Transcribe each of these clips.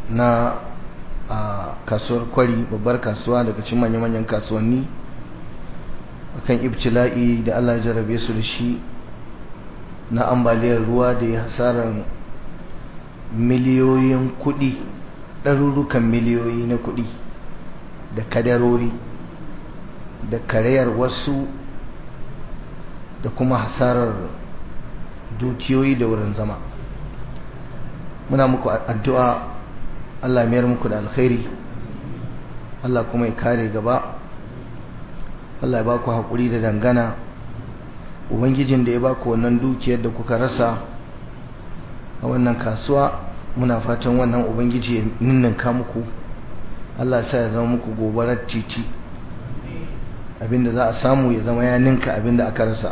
na a kasuwar kwari babbar kasuwa daga cikin manya-manyan kasuwanni akan ibtila'i da Allah ya jarabe su da shi na ambaliyar ruwa da ya hasarar miliyoyin kudi ɗarurukan miliyoyi na kudi da kadarori da karayar wasu da kuma hasarar dukiyoyi da wurin zama muna muku addu'a Allah mayar muku da alkhairi Allah kuma ya kare gaba Allah ya ba ku haƙuri da dangana ubangijin da ya ba ku wannan dukiyar da kuka rasa a wannan kasuwa muna fatan wannan ubangiji ya ninninka muku Allah sa ya zama muku gobarar titi abinda za a samu ya zama ya ninka abinda aka rasa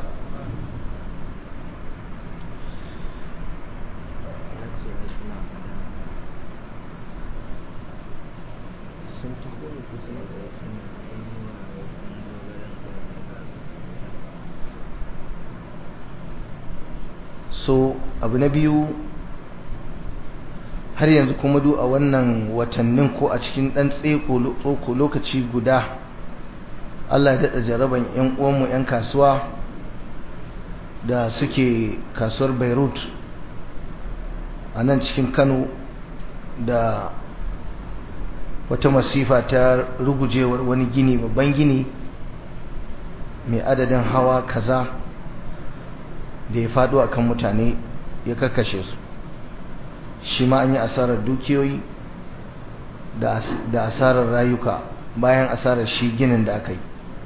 so abu na biyu har yanzu kuma du a wannan watannin ko a cikin ɗan tseko lokaci guda Allah ya daɗa jaraban 'yan uwanmu 'yan kasuwa da suke kasuwar beirut a nan cikin kano da wata masifa ta rugujewar wani gini babban gini mai adadin hawa kaza da ya faɗo akan mutane ya kakashe su shi ma an yi asarar dukiyoyi da asarar rayuka bayan asarar shi ginin da aka yi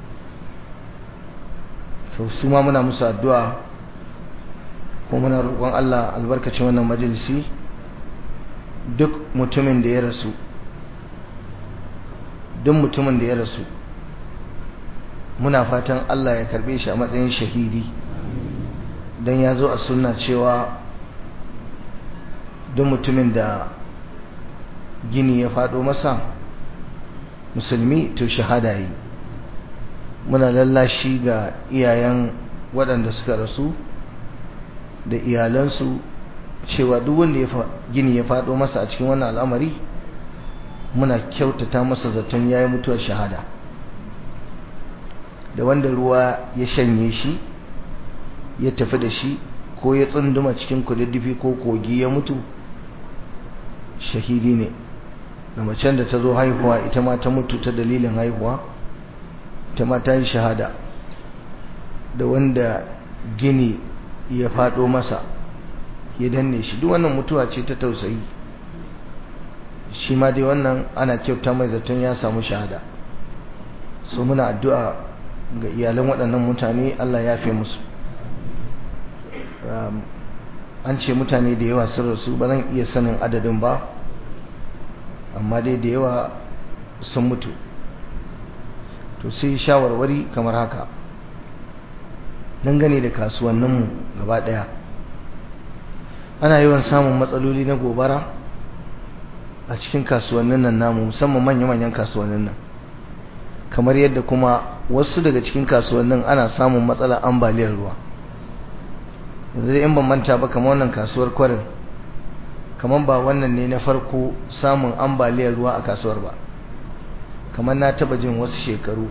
sau su ma muna musu addu'a kuma muna roƙon Allah albarkacin wannan majalisi duk mutumin da ya rasu duk mutumin da ya rasu muna fatan Allah ya karbe shi a matsayin shahidi don ya zo a sunna cewa duk mutumin da gini ya faɗo masa musulmi to shahada yi muna lallashi ga iyayen waɗanda suka rasu da iyalansu cewa duk wanda gini ya faɗo masa a cikin wannan al'amari muna kyautata masa zaton ya yi mutuwar shahada da wanda ruwa ya shanye shi ya tafi da shi ko ya tsunduma cikin kududdufi ko kogi ya mutu shahidi ne da macen da ta zo haihuwa ita ma ta mutu ta dalilin haihuwa ita ma ta yi shahada da wanda gini ya faɗo masa ya danne shi duk wannan mutuwa ce ta tausayi shi ma dai wannan ana kyauta mai zaton ya samu shahada so muna addu'a ga iyalan waɗannan mutane Allah ya fi musu an ce mutane da yawa sun rasu ba zan iya sanin adadin ba amma dai da yawa sun mutu to sai shawarwari kamar haka dangane da kasuwanninmu gaba ɗaya ana yawan samun matsaloli na gobara a cikin kasuwannin nan namu musamman manya-manyan kasuwannin nan kamar yadda kuma wasu daga cikin kasuwannin ana samun matsalar ambaliyar ruwa yanzu dai in ban manta ba kamar wannan kasuwar kwarin kamar ba wannan ne na farko samun ambaliyar ruwa a kasuwar ba kamar na taba jin wasu shekaru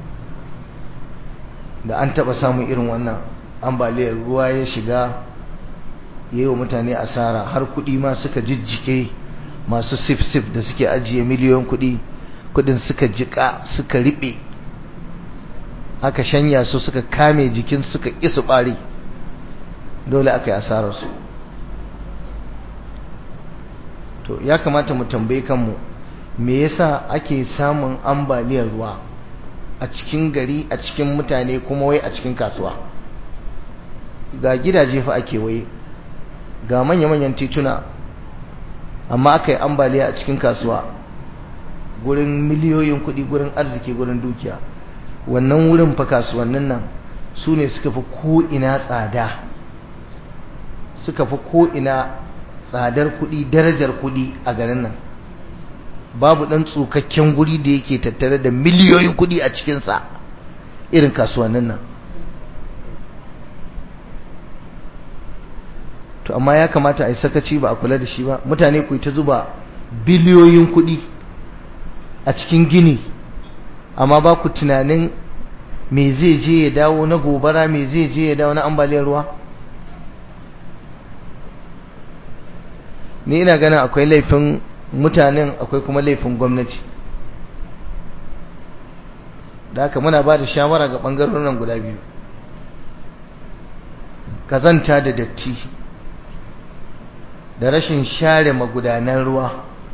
da an taba samun irin wannan ambaliyar ruwa ya shiga yi wa mutane asara har kudi ma suka jijjike masu sif-sif da suke ajiye miliyon kudi kudin suka jika suka riɓe aka shanya su suka kame jikin suka isu ɓari dole aka yi asararsu to ya kamata mu tambaye kanmu me yasa ake samun ambaliyar ruwa a cikin gari a cikin mutane kuma wai a cikin kasuwa ga gidaje fa ake waye ga manya-manyan tituna amma aka yi ambaliya a cikin kasuwa gurin miliyoyin kuɗi gurin arziki gurin dukiya wannan wurin fa kasuwannin nan su ne suka fi ko'ina tsada suka fi ko'ina tsadar kuɗi darajar kuɗi a garin nan babu ɗan tsukakken guri da yake tattare da miliyoyin kuɗi a cikinsa irin kasuwannin nan to amma ya kamata a yi sakaci ba a kula da shi ba mutane ku ta zuba biliyoyin kuɗi a cikin gini amma ba ku tunanin me zai je ya dawo na gobara me zai je ya dawo na ambaliyar ruwa ni ina ganin akwai laifin mutanen akwai kuma laifin gwamnati da haka muna ba da shawara ga ɓangarorin guda biyu kazanta da datti da rashin share magudanan ruwa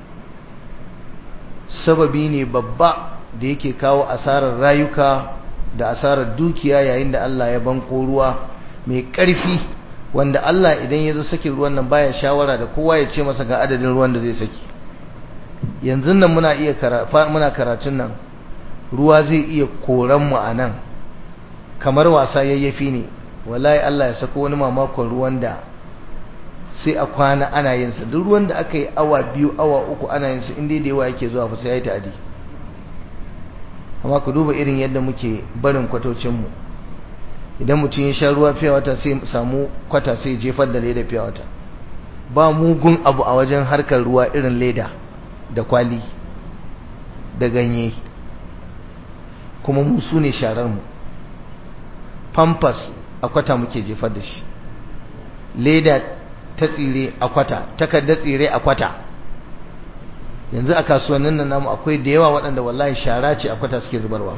sababi ne babba da yake kawo asarar rayuka da asarar dukiya yayin da Allah ya banko ruwa mai ƙarfi wanda Allah idan ya zo saki ruwan nan baya shawara da kowa ya ce masa ga adadin ruwan da zai saki yanzu nan muna iya muna karatun nan ruwa zai iya koran mu a nan kamar wasa yayyafi ne wallahi Allah ya sako wani mamakon ruwan da sai a kwana ana yin sa duk ruwan da aka yi awa biyu awa uku ana yin sa inda da yawa yake zuwa fa sai yayi ta'adi amma ku duba irin yadda muke barin kwatocin mu idan mutum ya sha ruwa fiye wata sai samu kwata sai jefar da leda fiye wata ba mugun abu a wajen harkar ruwa irin leda da kwali da ganye kuma mu su ne sharar mu pampas a kwata muke jefar da shi leda ta tsire a kwata takardar tsire a kwata yanzu a kasuwannin nan namu akwai da yawa waɗanda wallahi shara ce a kwata suke zubarwa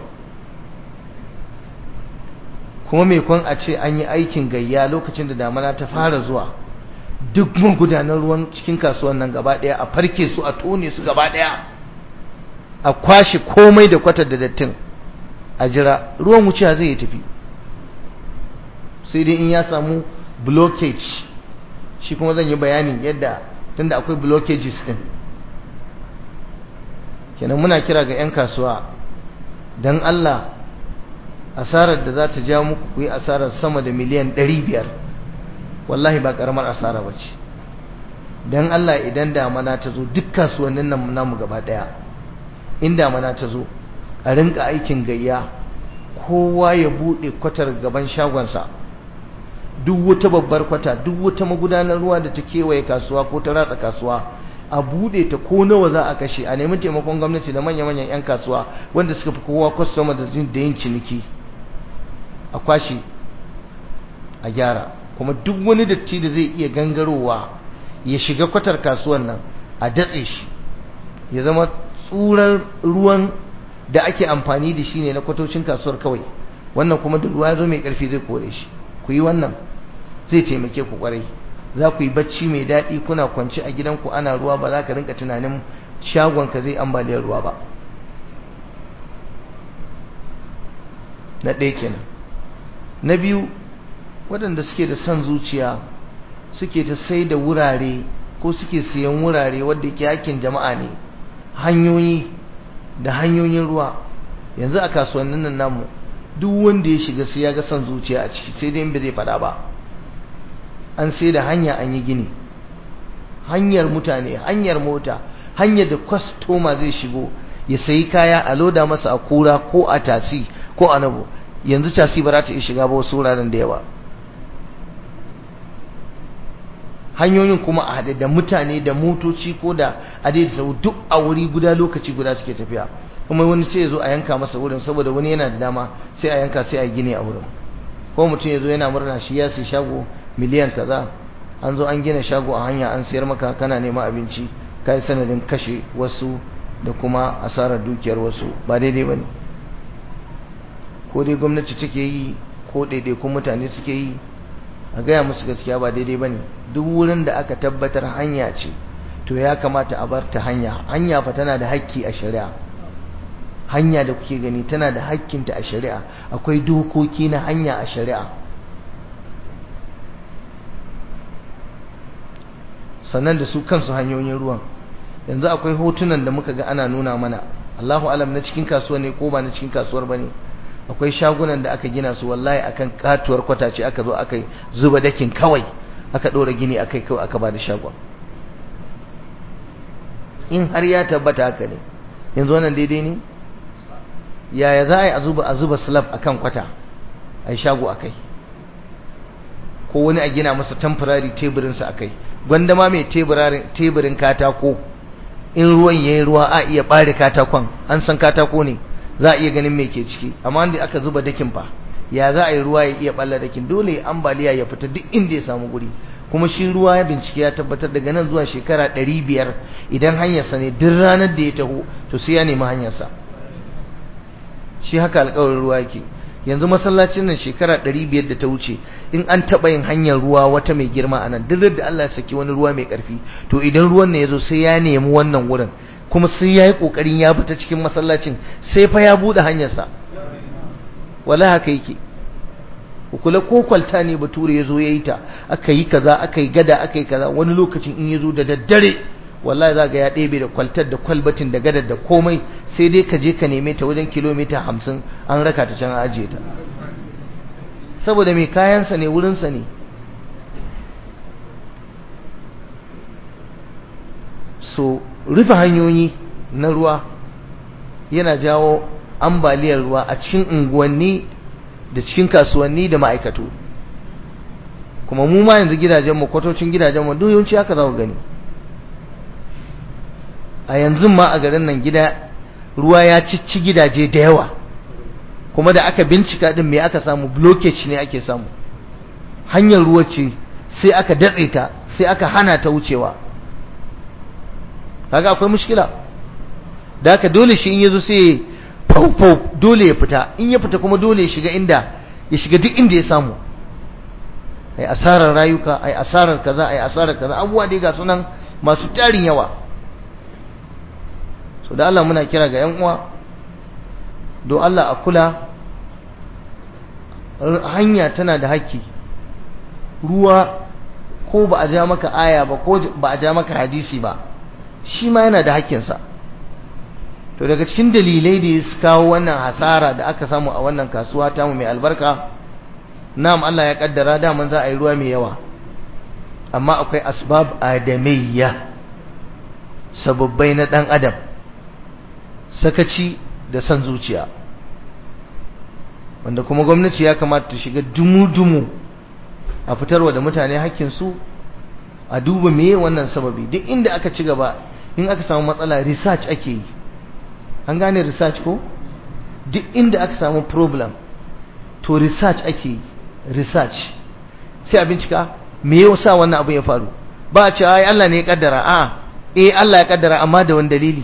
kuma mai kwan a ce an yi aikin gayya lokacin da damana ta fara zuwa duk magudanar ruwan cikin kasuwan nan gaba ɗaya a farke su a tone su gaba ɗaya a kwashe komai da kwatar da dattin a jira ruwan wuciya zai yi tafi sai dai in ya samu blockage shi kuma zan yi bayanin yadda tunda akwai blockages din kenan muna kira ga 'yan kasuwa don Allah asarar da za ta ja muku ku yi asarar sama da miliyan 500 wallahi ba karamar asara ba ce don Allah idan damana ta zo duk kasuwannin nan namu gaba daya in damana ta zo a rinka aikin gayya kowa ya buɗe kwatar gaban shagonsa duk wata babbar kwata duk wata magudanar ruwa da ta kewaye kasuwa ko ta ratsa kasuwa a bude ta ko nawa za a kashe a nemi taimakon gwamnati da manya-manyan 'yan kasuwa wanda suka fi kowa kwastoma da yin ciniki a kwashe a gyara kuma duk wani datti da zai iya gangarowa ya shiga kwatar kasuwan nan a datse shi ya zama tsurar ruwan da ake amfani da shi ne na kwatocin kasuwar kawai wannan kuma da ruwa ya zo mai karfi zai kore shi ku yi wannan zai taimake ku kwarai za ku yi bacci mai daɗi kuna kwanci a gidanku ana ruwa ba za ka rinka tunanin shagonka zai ambaliyar ruwa ba na ɗaya kenan na biyu waɗanda suke da son zuciya suke ta sai da wurare ko suke siyan wurare wadda ke yakin jama'a ne hanyoyi da hanyoyin ruwa yanzu a kasuwannin nan namu duk wanda ya shiga sai ya ga son zuciya a ciki sai dai in bai zai faɗa ba an sai da hanya an yi gini hanyar mutane hanyar mota hanyar da kwastoma zai shigo ya sayi kaya a loda masa a kura ko a tasi ko a nabo yanzu tasi ba za ta iya shiga ba wasu wuraren da yawa hanyoyin kuma a haɗe da mutane da motoci ko da adai sau duk a wuri guda lokaci guda suke tafiya kuma wani sai ya zo a yanka masa wurin saboda wani yana da dama sai a yanka sai a gine a wurin ko mutum ya zo yana murna shi ya sai shago miliyan kaza an zo an gina shago a hanya an sayar maka kana neman abinci ka yi sanadin kashe wasu da kuma asarar dukiyar wasu ba daidai ba ne ko dai gwamnati take yi ko ɗaiɗaikun mutane suke yi a gaya musu gaskiya ba daidai ba ne duk wurin da aka tabbatar hanya ce to ya kamata a bar ta hanya hanya fa tana da hakki a shari'a hanya da kuke gani tana da hakkinta a shari'a akwai dokoki na hanya a shari'a sannan da su kansu hanyoyin ruwan yanzu akwai hotunan da muka ga ana nuna mana Allahu alam na cikin kasuwa ne ko ba na cikin kasuwar bane akwai shagunan da aka gina su wallahi akan katuwar kwatace aka zo aka zuba dakin kawai aka dora gini akai kawai aka bada shagon in har ya tabbata haka ne yanzu wannan daidai ne yaya za a yi a zuba a zuba slab akan kwata a yi shago akai ko wani a gina masa temporary teburinsa akai gwanda ma mai teburin katako in ruwan ya yi ruwa a iya ɓare katakon an san katako ne za a iya ganin me ke ciki amma wanda aka zuba dakin fa ya za a yi ruwa ya iya ɓalla dakin dole ambaliya ya fita duk inda ya samu guri kuma shi ruwa ya bincike ya tabbatar daga nan zuwa shekara ɗari biyar idan hanyarsa ne duk ranar da ya taho to sai ya nemi hanyarsa shi haka alƙawarin ruwa yake yanzu masallacin nan shekara ɗari biyar da ta wuce in an taɓa yin hanyar ruwa wata mai girma a nan duk da Allah ya saki wani ruwa mai ƙarfi to idan ruwan ne ya zo sai ya nemi wannan wurin kuma sai ya yi ƙoƙarin ya fita cikin masallacin sai fa ya buɗe hanyarsa wala haka yake kula ko kwalta ne bature ya zo ya yi ta aka yi kaza aka yi gada aka yi kaza wani lokacin in ya zo da daddare wallahi za ga ya ɗebe da kwaltar da kwalbatin da gadar da komai sai dai ka je ka neme ta wajen kilomita hamsin an raka ta can ajiye ta saboda mai kayansa ne wurinsa ne so rufe hanyoyi na ruwa yana jawo ambaliyar ruwa a cikin unguwanni da cikin kasuwanni da ma'aikatu kuma mu ma yanzu gidajenmu kwatocin gidajenmu duk yawanci haka za ku gani a yanzu ma a garin nan gida ruwa ya cici gidaje da yawa kuma da aka bincika din me aka samu blockage ne ake samu hanyar ruwa ce sai aka datse ta sai aka hana ta wucewa kaga akwai mushkila da haka dole shi in yazo sai fau dole ya fita in ya fita kuma dole ya shiga inda ya shiga duk inda ya samu ai asarar rayuka ai asarar kaza ai asarar kaza abubuwa dai ga sunan masu tarin yawa so da Allah muna kira ga yan uwa don Allah a kula hanya tana da haƙƙi ruwa ko ba a ja maka aya ba ko ba a ja maka hadisi ba shi ma yana da haƙƙinsa to daga cikin dalilai da ya kawo wannan hasara da aka samu a wannan kasuwa ta mu mai albarka na'am Allah ya kaddara daman za a yi ruwa mai yawa amma akwai asbab adamiyya sababbai na dan adam sakaci da san zuciya wanda kuma gwamnati ya kamata ta shiga dumu-dumu a fitarwa da mutane hakkinsu a duba meye wannan sababi duk inda aka ci gaba in aka samu matsala research ake yi an gane research ko duk inda aka samu problem to research ake yi research sai a bincika me ya sa wannan abu ya faru ba a ce ai Allah ne ya kaddara a eh Allah ya kaddara amma da wani dalili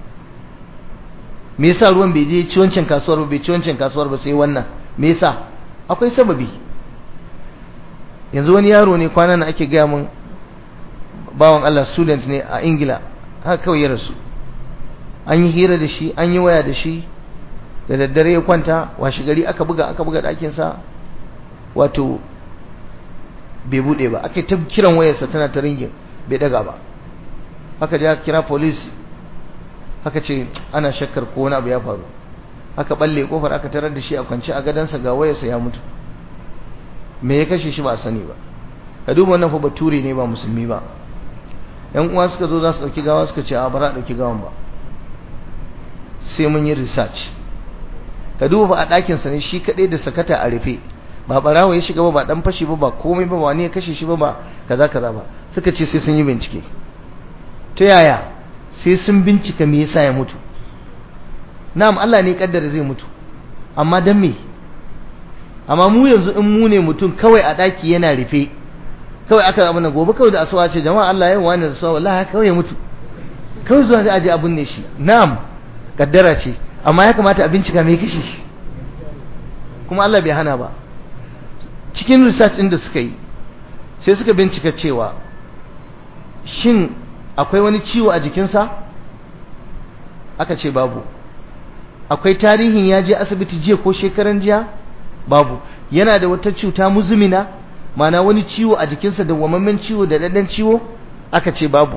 me yasa ruwan bai je ci wancan kasuwar ba bai ci wancan kasuwar ba sai wannan me yasa akwai sababi yanzu wani yaro ne kwanan nan ake gaya mun bawan Allah student ne a Ingila haka kawai ya rasu an yi hira da shi an yi waya da shi da daddare ya kwanta washe gari aka buga aka buga ɗakinsa wato bai buɗe ba aka ta kiran wayarsa tana ta ringin bai daga ba aka je aka kira police aka ce ana shakkar ko wani abu ya faru aka balle kofar aka tarar da shi a kwance a gadansa ga wayarsa ya mutu me ya kashe shi ba sani ba ka duba wannan fa bature ne ba musulmi ba yan uwa suka zo za su dauki gawa suka ce a bara a dauki gawan ba sai mun yi research ka duba fa a ɗakin sa ne shi kadai da sakata a rufe ba barawa ya shiga ba ba dan fashi ba ba komai ba wani ya kashe shi ba ba kaza kaza ba suka ce sai sun yi bincike ta yaya sai sun bincika me yasa ya mutu na'am Allah ne kaddara zai mutu amma dan me amma mu yanzu in mu ne mutum kawai a daki yana rufe kawai aka abin gobe kawai da asuwa ce jama'a Allah ya wani da suwa wallahi kawai ya mutu kawai zuwa zai aje abun ne shi na'am kaddara ce amma ya kamata a bincika me kashe shi kuma Allah bai hana ba cikin research din da suka yi sai suka bincika cewa shin akwai wani ciwo a jikinsa aka ce babu akwai tarihin ya je asibiti jiya ko shekaran jiya babu yana da wata cuta muzumina mana wani ciwo a jikinsa da wamammen ciwo da dadan ciwo aka ce babu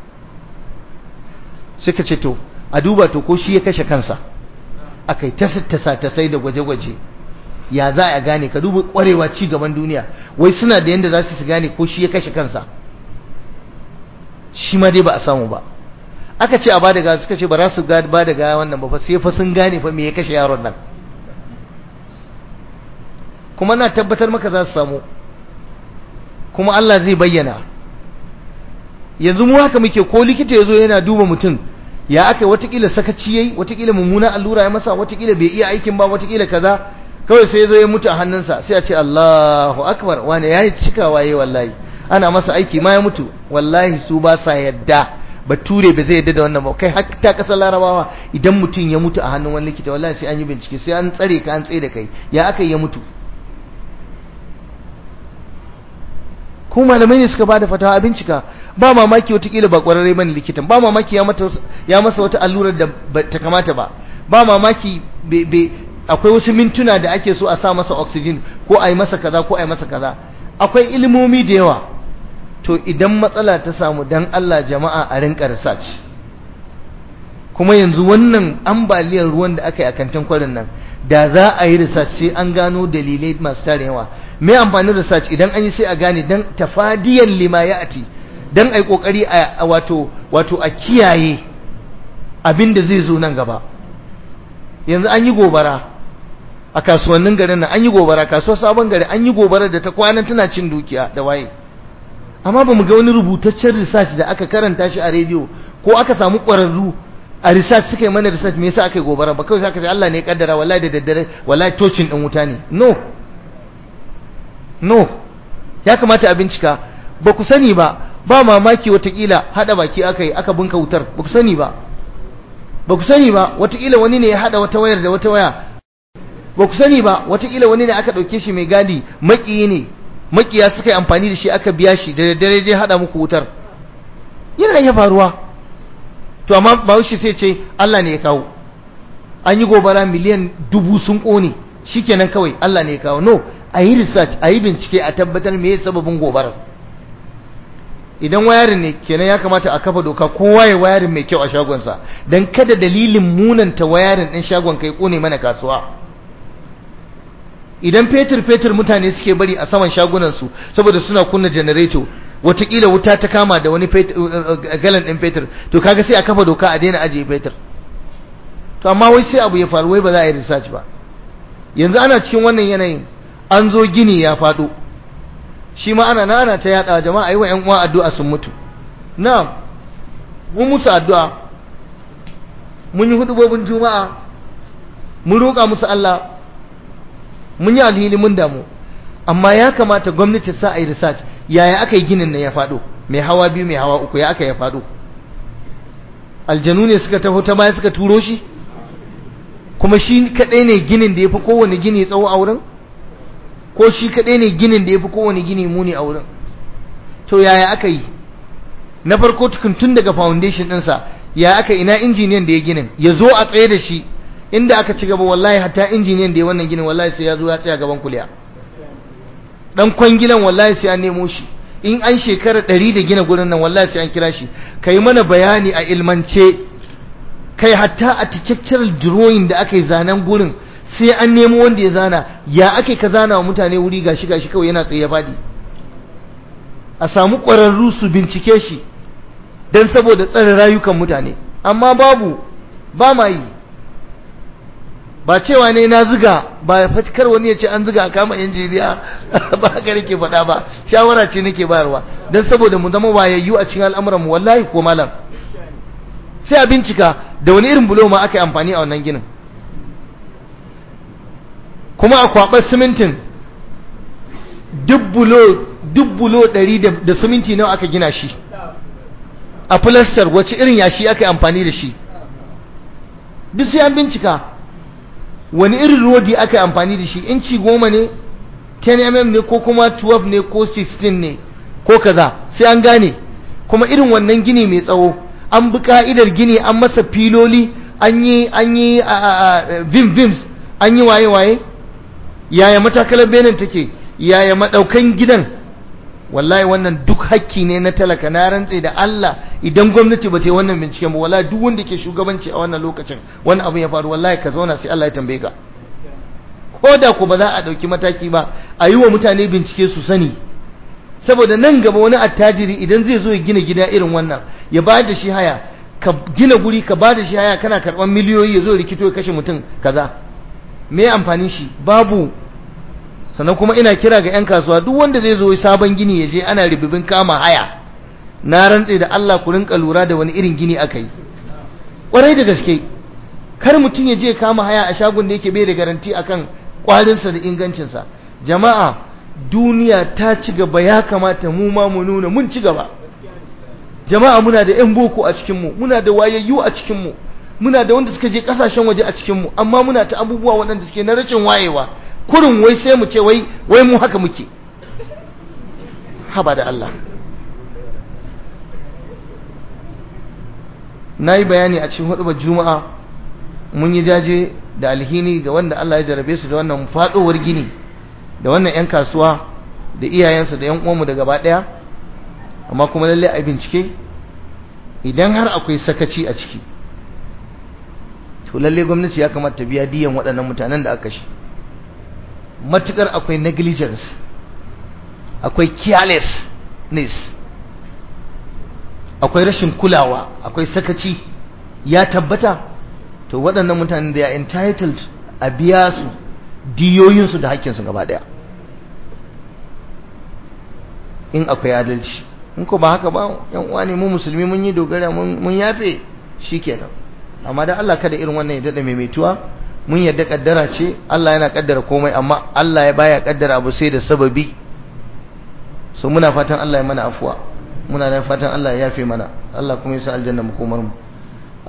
suka ce to a duba to ko shi ya kashe kansa aka yi ta sai da gwaje-gwaje ya za a gane ka duba kwarewa ci gaban duniya wai suna da yadda za su gane ko shi ya kashe kansa shi ma dai ba a samu ba aka ce a ba da gawa suka ce ba za su ba da gawa wannan ba fa sai fa sun gane fa me ya kashe yaron nan kuma na tabbatar maka za su samu kuma Allah zai bayyana yanzu mu haka muke ko likita ya zo yana duba mutum ya aka watakila sakaci yayi watakila mummuna allura ya masa watakila bai iya aikin ba watakila kaza kawai sai ya zo ya mutu a hannunsa sai a ce Allahu akbar wani ya yi cikawa yayi wallahi ana masa aiki ma ya mutu wallahi su ba sa yadda bature ba zai yadda da wannan ba kai har ta kasar larabawa idan mutum ya mutu a hannun wani likita wallahi sai an yi bincike sai an tsare ka an tsaye da kai ya aka ya mutu ko malamai ne suka bada fatawa a bincika ba mamaki watakila ba kwararre bane likitan ba mamaki ya mata ya masa wata allurar da ta kamata ba ba mamaki akwai wasu mintuna da ake so a sa masa oxygen ko a yi masa kaza ko a yi masa kaza akwai ilimomi da yawa to idan matsala ta samu dan Allah jama'a a rinka research kuma yanzu wannan ambaliyar ruwan da aka yi a kantin kwarin nan da za a yi research sai an gano dalilai masu tarin yawa me amfanin research idan an yi sai a gane dan tafadiyan lima ya ati dan ai kokari a wato wato a kiyaye abin da zai zo nan gaba yanzu an yi gobara a kasuwannin garin nan an yi gobara kasuwar sabon gari an yi gobara da ta kwana tana cin dukiya da waye amma ba mu ga wani rubutaccen research da aka karanta shi a rediyo ko aka samu ƙwararru a research suka yi mana research me yasa aka yi gobara ba kawai aka ce Allah ne ya kaddara wallahi da daddare wallahi tocin din wuta ne no no ya kamata a bincika ba ku sani ba ba mamaki watakila hada baki aka yi aka bunka wutar ba ku sani ba ba ku sani ba watakila wani ne ya hada wata wayar da wata waya ba ku sani ba watakila wani ne aka dauke shi mai gadi makiyi ne makiya suka yi amfani da shi aka biya shi da daddare je hada muku wutar yana iya faruwa to amma bahaushe sai ce Allah ne ya kawo an yi gobara miliyan dubu sun kone shikenan kawai Allah ne ya kawo no a yi research a yi bincike a tabbatar me sababin gobarar idan wayarin ne kenan ya kamata a kafa doka kowa ya wayarin mai kyau a shagonsa don kada dalilin munanta wayarin ɗin shagon kai kone mana kasuwa idan fetur fetur mutane suke bari a saman shagunansu saboda suna kunna janareto watakila wuta ta kama da wani galan ɗin fetur to kaga sai a kafa doka a daina ajiye fetur to amma wai sai abu ya faru wai ba za a yi research ba yanzu ana cikin wannan yanayin an zo gini ya faɗo shi ma ana nana ta yada jama'a yi wa ‘yan uwa addu'a sun mutu na mun musu addu'a mun yi hudubobin juma'a mun roƙa musu Allah mun yi alhili mun damu amma ya kamata gwamnati sa a yi research yaya aka yi ginin nan ya faɗo mai hawa biyu mai hawa uku ya aka ya faɗo aljanu ne suka taho ta baya suka turo shi kuma shi kaɗai ne ginin da ya fi kowane gini tsawo a wurin ko shi kaɗai ne ginin da ya fi kowane gini muni a wurin to yaya aka yi na farko tun daga foundation ɗinsa ya aka ina injiniyan da ya ginin ya zo a tsaye da shi inda aka ci gaba wallahi hatta injiniyan da ya wannan ginin wallahi sai ya zo ya tsaya gaban kuliya dan kwangilan wallahi sai an nemo shi in an shekara ɗari da gina gurin nan wallahi sai an kira shi ka yi mana bayani a ilmance kai hatta a architectural drawing da aka yi zanen gurin sai an nemo wanda ya zana ya ake ka zana wa mutane wuri gashi gashi kawai yana tsaye faɗi a samu ƙwararru su bincike shi don saboda tsare rayukan mutane amma babu ba ma yi ba cewa ne na ziga ba fatikar wani ya ce an ziga a kama injiniya ba haka nake faɗa ba shawara ce nake bayarwa don saboda mu zama wayayyu a cikin al'amuran mu wallahi ko malam sai a bincika da wani irin bulo ma aka yi amfani a wannan ginin kuma a kwaɓar simintin duk bulo ɗari da siminti nawa aka gina shi a filastar wace irin yashi aka yi amfani da shi duk sai an bincika wani irin rodi aka yi amfani da shi inci goma ne 10 mm ne ko kuma 12 ne ko 16 ne ko kaza sai an gane kuma irin wannan gini mai tsawo an bi ka'idar gini an masa filoli an yi an yi vim vims an yi waye waye yaya matakalar benin take yaya madaukan gidan wallahi wannan duk hakki ne na talaka na rantse da Allah idan gwamnati ba ta yi wannan binciken ba wallahi duk wanda ke shugabanci a wannan lokacin wani abu ya faru wallahi ka zauna sai Allah ya tambaye ka ko da ku ba za a dauki mataki ba a yi wa mutane bincike su sani saboda nan gaba wani attajiri idan zai zo ya gina gida irin wannan ya bayar da shi haya ka gina guri ka ba da shi haya kana karban miliyoyi ya zo rikito ya kashe mutum kaza me amfanin shi babu sannan kuma ina kira ga 'yan kasuwa duk wanda zai zo sabon gini ya je ana ribibin kama haya na rantse da Allah ku rinka lura da wani irin gini aka yi ƙwarai da gaske kar mutum ya je kama haya a shagon da yake bai da garanti akan kwarinsa da ingancinsa jama'a duniya ta ci gaba ya kamata mu ma mu nuna mun ci gaba jama'a muna da 'yan boko a cikinmu muna da wayayyu a cikinmu muna da wanda suka je kasashen waje a cikinmu amma muna ta abubuwa waɗanda suke na rashin wayewa kurin wai sai mu ce wai wai mu haka muke haba da Allah na yi bayani a cikin hudubar juma'a mun yi jaje da alhini ga wanda Allah ya jarabe su da wannan faɗowar gini da wannan 'yan kasuwa da iyayensu da 'yan uwanmu da gaba ɗaya amma kuma lalle a bincike idan har akwai sakaci a ciki to lalle gwamnati ya kamata biya diyan waɗannan mutanen da aka shi matukar akwai negligence akwai carelessness akwai rashin kulawa akwai sakaci ya tabbata to waɗannan mutanen da ya entitled a biya su diyoyinsu da hakkinsu gaba ɗaya in akwai adalci in ko ba haka ba yan uwa ne mu musulmi mun yi dogara mun yafe shikenan amma da Allah kada irin wannan ya dada maimaituwa mun yadda kaddara ce Allah yana kaddara komai amma Allah ya baya kaddara abu sai da sababi so muna fatan Allah ya mana afuwa muna da fatan Allah ya yafe mana Allah kuma ya sa aljanna mu komar mu